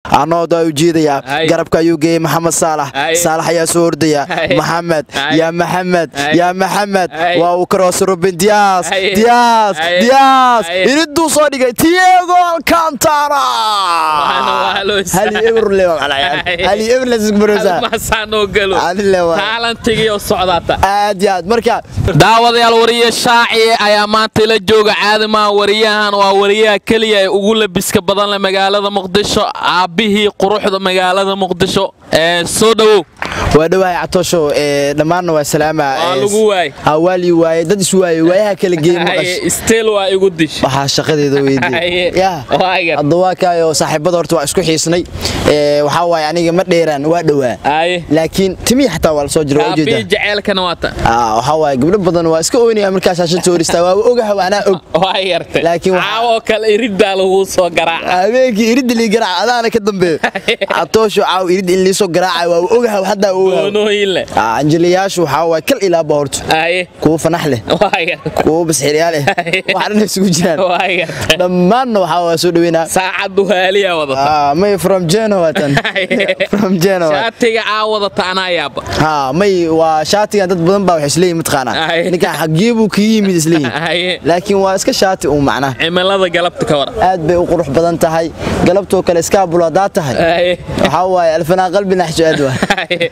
anooda u jiidaya garabka ayuu geeyey maxamed saalax saalax ayaa soo ordaya maxamed yaa maxamed yaa maxamed waa uu karoos ruben diyaas diyaas diyaas iriduu soo dhigay tiago alcantara hali eberle hali aad iyo aad marka daawadayaal wariye shaaci ayaa maanta la jooga caadimaha wariyahan waa wariyaha keliya ee ugu labiska badan leh magaalada muqdisho aabbihii quruxda magaalada muqdisho soo dhowow waa dhawahay catoosho dhammaanna waa salaama lagu waay waali waaye dad is waaye waayaha kala geey maqash steel waa igu dish waxaa shaqadeeda weydiye ya hadda waa kaayo saaxiibada horta waa isku xiisnay waxaa waaye aniga ma dheeraan waa dhowaa laakiin timii xataa waa la soo jira waa aabbihii ujeeda jaceylkana waata waxaa waaye gabdho badan waa iska oynaya markaas shaashada horistaa waa ogaha waanaa og waa yartay Laakiin waxaa- caawoo kale iriddaa laguu soo garaaca habeenkii iridda lii garaaca adaana ka dambeeyo catoosho caaw irid in liisoo garaaca waa ogaha haddaa ogaha goonooyin leh anjiliyaashu waxaa waaye kal ilaaba horto aye kuwa fanax leh waa yartay kuwa basxiryaal leh wax dhan isugu jiraan waa yartay dhammaanna waxaa waa soo dhaweynaa saacaddu haaliyaa wadata Ah, may from Genoa watan from Genoa shaatiga aa wadata anaa yaaba ha may waa shaatigan dad badan baa wax isleeyihin mataqaanaa Ay. ninkan xagee buu kaga yimid isleeyihin aye laakiin waa iska shaati uu macnaha cimilada galabta ka waran aad bay u qurux badan tahay galabtoo kale iskaabul haddaa tahay aye waxaa waaye alfanaa qalbi naxsho aad waa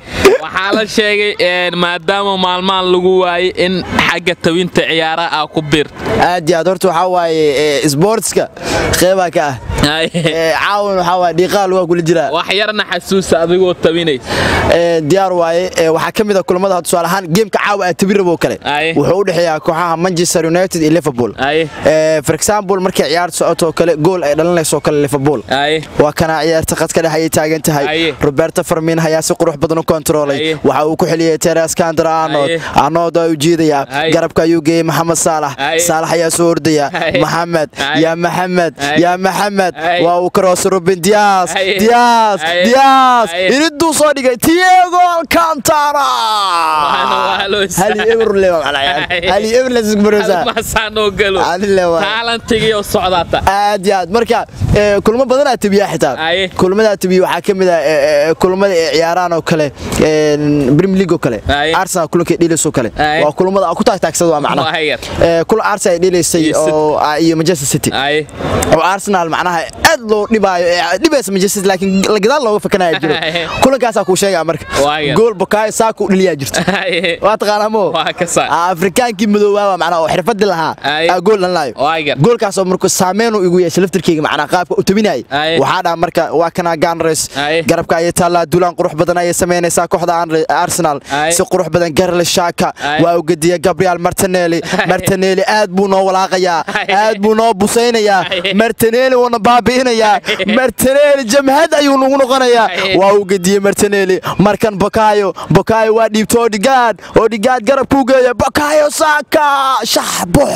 waxaa la sheegay een, maadaama maalmahan lagu waayey in xagga tawinta ciyaaraha aa ku biirta aad iyo aad horta waxaa waaye eh, sportska qeybaa ka ah Eh, caawin waxaa waaye dhiiqaal waa kula jiraa wax yarna xasuusa adigoo tawinaysa Eh, diyaar waaye Eh, waxaa ka mid a kulamada hadda tusaale ahaan geemka caawa aad tabi rabo kale Aye. wuxuu u dhexeeyaa kooxaha manchester united iyo liverpool aye Eh, for example markay ciyaar socoto kale gool ay dhalinayso kale liverpool aye waa kana ciyaarta qadka dhex ayay taagan tahay Aye. roberto farmin ayaa si qurux badan u kontroolay Aye. waxa uu ku xiliyey teres kandra arnold Aye. arnold waa u jiidaya Aye. garabka ayuu geeyey maxamed saalax Aye. saalax ayaa soo ordaya Aye. maxamed Aye. yaa maxamed Aye. yaa maxamed Aye. waa uu karoos ruben diyaas Aye. diyaas Aye. diyaas Aye. iriduu soo dhigay tiago alcantara hali eberle hali eberle sugmarosa masaanoo galo Adile waa. taalantigiioo socdaata aad iyo aad marka eh, kulamo badanaa tabiyaa xitaa Aye. kulamadaa tabiya waxaa ka mid ah eh, eh, kulamada ay ciyaaraan oo kale premier league oo kale Aye. arsenal kulanka ay dheelaysoo kale Aye. waa kulamada aan ku taagtaagsada waa macnaha Waa yar. Eh, kulan arsenal ay dheelaysay Iyo City. oo ah, iyo manchester city aye oo arsenal macnaha aad loo dhibaayo eh, dhibaysa manchester city laakiin la gadaal looga fakanaya jiro Aye. kulankaasaa kuu sheegaa marka Waa yar. gool bokaayo saaku u dhaliyaa jirto aye waa taqaanaa mo waa ka saa Ah, afrikaankii madoobaaba macnaha oo xirfadi lahaa Aye. aa gool dhalinayo waa yar goolkaasoo markuu saameyn igu yeeshay laftirkeyga macnaa qaabka u tabinayay Aye. waxaa dhaa marka waa kana ganres Aye. garabka ayay taallaa dulaan qurux badan ayay samaynaysaa kooxda Arne- arsenal Aye. si qurux badan garle shaka Aye. waa u gediya gabriel martinelli martinelli aad buu noo walaaqayaa Aye. aad buu noo busaynayaa Aye. martinelli wuuna baabi'inayaa Aye. martinelli jamhad ayuu nagu noqonayaa Aye. waa u gediyey martinelli markan bokayo bokayo waa dhiibto odigaad odigaad garabkuu geeya bokayo saaka shax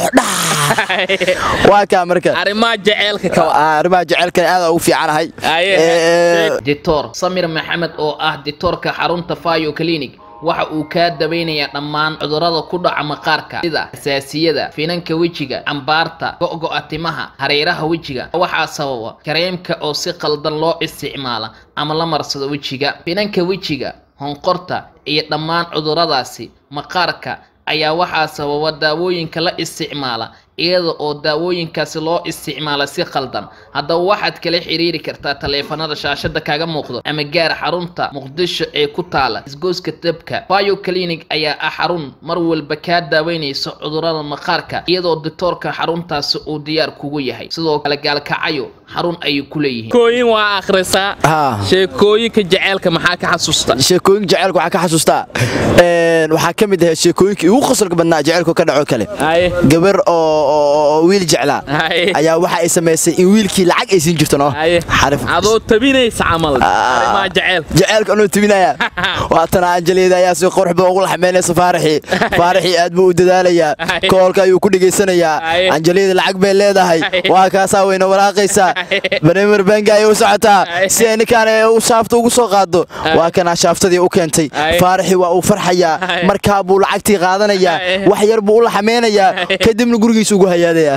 buuxdha waa kaa marka arrimaha jaceylka ka wa Ah, arrimaha jecelkan aad ugu fiicanahay Aye. Eh, dictor samir maxamed oo ah dictoorka xarunta fayo clinic waxa uu kaa daweynayaa dhammaan cudurrada ku dhaca maqaarka sida xasaasiyada finanka wejiga cambaarta go'go'a timaha hareeraha wejiga waxaa sababa kareemka oo si qaldan loo isticmaala ama la marsado wejiga finanka wejiga honqorta iyo dhammaan cudurradaasi maqaarka ayaa waxaa sababa daawooyinka la isticmaala iyada oo daawooyinkaasi loo isticmaala si qaldan haddaba waxaad kala xiriiri kartaa taleefanada shaashada kaga muuqdo ama gaar xarunta muqdisho ee ku taala isgoyska dabka bio clinic ayaa ah xarun mar walba kaa daaweynaysa cudurrada maqaarka iyadoo dictoorka xaruntaasi uu diyaar kugu yahay sidoo kale gaalkacayo xarun ayay ku leeyihiin sheekooyin waa akhrisaa Ah. sheekooyinka jaceylka maxaa ka xasuusta sheekooyinka jaceylka waxaa ka xasuustaa Een, waxaa ka mid ahayd sheekooyinkii ugu qosolka badnaa jaceylku ka dhaco kale aye gabar oo oo- oo wiil jeclaa Aye. ayaa waxa ay samaysay in wiilkii lacag ay siin jirto no aye xarif adoo tabinaysa camal arrimaha jaceylka jaceylka anuu tabinaya waatana anjeliida ayaa si qurux badan ugu laxmeynaysa faaraxii faaraxii aad buu u dadaalayaa koolka ayuu ku dhegaysanayaa anjeliida lacag bay leedahay waa kaasaa weyna waraaqaysaa baremer benga ayay u socotaa si ay ninkaan u shaafta ugu soo qaado waa kanaa shaaftadii u keentay faaraxii waa uu farxayaa markaa buu lacagtii qaadanayaa wax yar buu u laxmeynayaa kadibna gurigiisa ugu hayaadayaa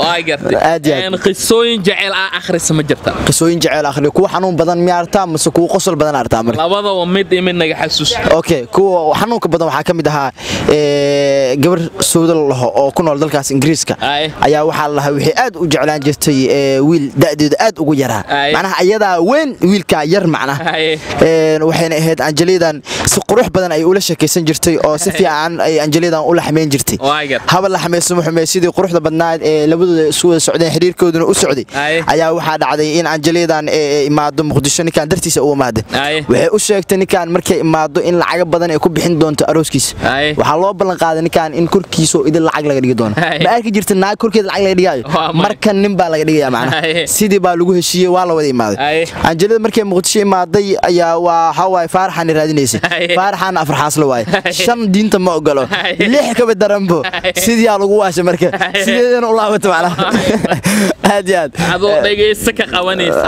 qisooyin jecel ah akhris ma jirta qisooyin jecel akhri kuwa xanuun badan miyaa artaa mase kuwa qosol badan artaa mar labadaba mid iyo mid naga xasuus okay kuwa xanuunka badan waxaa ka mid ahaa gabar sawda la laho oo ku nool dalkaas ingiriiska ayaa waxaa la lahaa waxay aad u jeclaan jirtay wiil da'deedu aad ugu yaraa macnaha ayadaa weyn wiilkaa yar macnaha waxayna ahayd anjeliidan si qurux badan ay ula sheekaysan jirtay oo si fiican ay anjeliidan u laxmeyn jirtay haba laxmayso muxume sidii quruxda badnaad ee labadooda isu wada socdeen xiriirkooduna u socday ayaa waxaa dhacday in anjeliidan imaado muqdisho ninkaan dartiisa u imaada waxay u sheegtay ninkaan markay imaado in lacaga badan ay ku bixin doonto arooskiisa waxaa loo ballan qaaday ninkaan in korkiisoo idin lacag laga dhigi doono ma arki jirta naag korkeeda lacag laga dhigaayo markan nin baa laga dhigaya macnaha sidii baa lagu heshiiyey waa la wada imaaday anjelida markay muqdisho imaaday ayaa waa waxaa waaye faaraxaana raadinaysay faaraxaana afar xaaslo waaye shan diinta ma ogolo lix kaba daranbo sidiyaa lagu waasha marka sideedana u laabata macnaha aad iyo aad adoo dhegaysta ka qabanaysa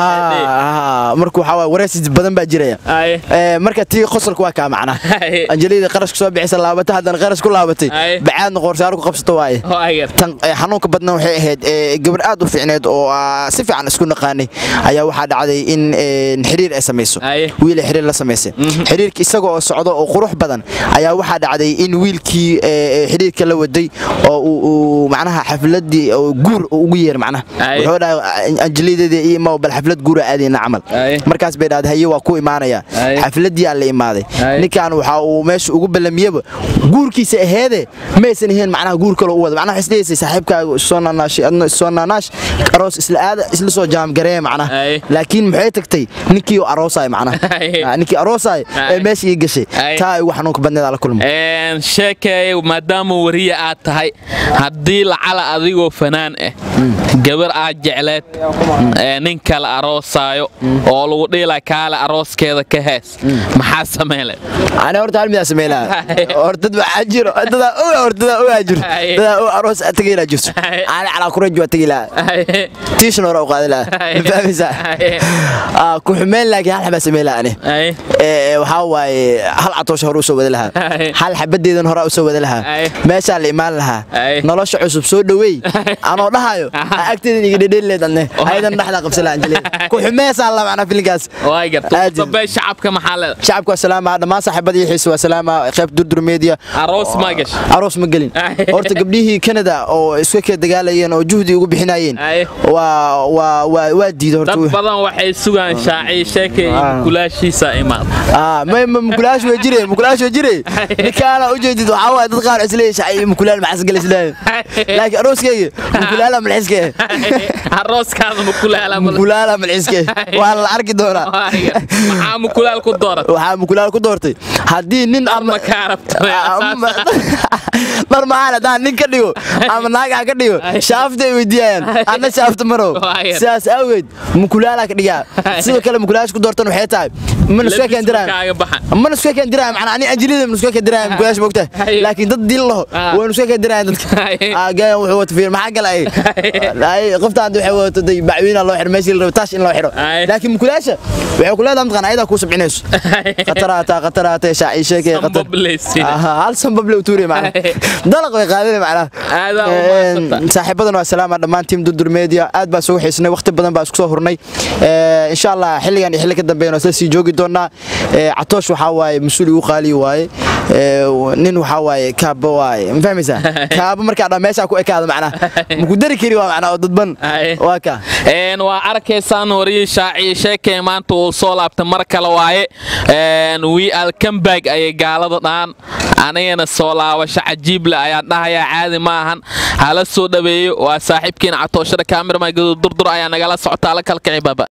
marka waxaa waaye wareysi badan baa jiraya marka tii qosolka waa kaa macnaha anjelida qarashka soo bixisa laabata haddana qarash ku laabatay bacaadna qoorsaaro ku qabsato waaye tan xanuunka badna waxay ahayd gabar aad u fiicneed oo si fiican isku naqaanay ayaa waxaa dhacday in xiriir ay samayso wiil ay xiriir la samaysay xiriirka isaga oo socdo oo qurux badan ayaa waxaa dhacday in wiilkii xiriirka la waday oo uu macnaha xafladii guur ugu yeer macnaha wuxuu dhahay anjelideedii iyo imaa bal xaflad guura aadayna camal markaas bay dhahday haye waa ku imaanaya xafladii aan la imaaday ninkan waxa uu meesha ugu ballamiyaba guurkiisa aheede maysan ahayn macnaha guur kale u wada macnaha isleeyaysay saaxiibkaaga soo naanaashi adna soo naanaash aroos isla aada isla soo jaamgareeya macnaha laakiin maxay tagtay ninkii oo aroosaay macnaha ninkii aroosaay ee meesha ii gashay taa ay ugu xanuunka badneed la kulmay sheekay maadaama wariya aad tahay haddii lacala adigoo fanaan ah gabar aad jecleed nin kale aroosaayo oo lagu dhiila kaale arooskeeda ka hees maxaa sameyle ani horta hal midaa sameylaa hortad waxaa jiro dadaa oga hortadaa ogaa jiro dadaa o aroos tagaylaa jirto ani calaa kuraj waa tagi lahaa tiishan hore u qaadi lahaa ma fahmaysaa ku xumeyn laakiin hal xabaa sameylaa ani waxaa waaye hal catoosha hore usoo wada lahaa hal xabadeedan hore usoo wada lahaa meeshaa la imaan lahaa nolosha cusub soo dhoweey anoo dhahayo agteedan iga dhedheelileed adne ayadan dhexdaa qabsan lahaa anjeliin ku xumeesaa la macnaa filinkaas shacabka maxaa leeda shacabka waa salaama dhammaan saaxiibadii xiisa waa salaama qayb durdur media aroos ma gashay aroos ma gelin horta gabdhihii Canada oo isku ka dagaalayeen oo juhdi ugu bixinayeen waa waa waa waa diiday horta dad badan waxay sugaan shaaci sheekay mukulaashiisa imaad ah ma mukulaash way jireen mukulaash way jireen ninkaana u jeedid waxa waa dad qaar isleeyahay shaaci mukulaal ma xasgal isleeyahay laakiin arooskayga mukulaala ma xiske arooskaada mukulaala mukulaala ma xiske waa la arki doonaa maxaa mukulaal ku dooratay waxaa mukulaal ku doortay haddii nin ama ka rabto mar maxaan haddaan nin ka dhigo ama naagaa ka dhigo shaafta ay weydiiyayaan anna shaafta marow sidaas awgeed mukulaalaa ka dhigaa sidoo kale mukulaalash ku doortan waxay tahay mana iska keen diraayo mana iska keen diraayo macnaa ani anjilida mana iska keen diraayo mukulaalash moogta laakiin dad dil laho waynu iska keen diraayo dadka gayan wuxuu wata fiir maxaa gala ay qoftaan waxay wadato day bacwiina loo xiro meeshii la rabo taash in loo xiro laakiin mukulaasha waxay ku leedahay mataqaan ayadaa kuu sabcinayso khataraata khataraata shaaci sheekay khatar hal sanbable tuure macna dalaq way qaadeen macna saaxiibadan waa salaama dhammaan tiim durdur media aad baa soo xiisnay waqti badan baa isku soo hurnay insha Allah xilligan iyo xilli ka dambeeyana isla sii joogi doonaa catoosh waxa waaye masuul ugu qaali waaye nin waxa waaye kaaba waaye ma fahmaysaa kaaba markaa dhan meesha ku ekaada macna ma ku dari kari waa macna oo dadban waa ka een waa arkaysaan wariye shaaci sheekay maanta uu soo laabtay mar kale waaye een we are come back ayay gaalada dhaan anigana soo laabasho cajiib leh ayaan dhahayaa caadi ma ahan hala soo dhaweeyo waa saaxiibkiina catooshada kaamirma durdur ayaa nagala socotaa la kalkici baba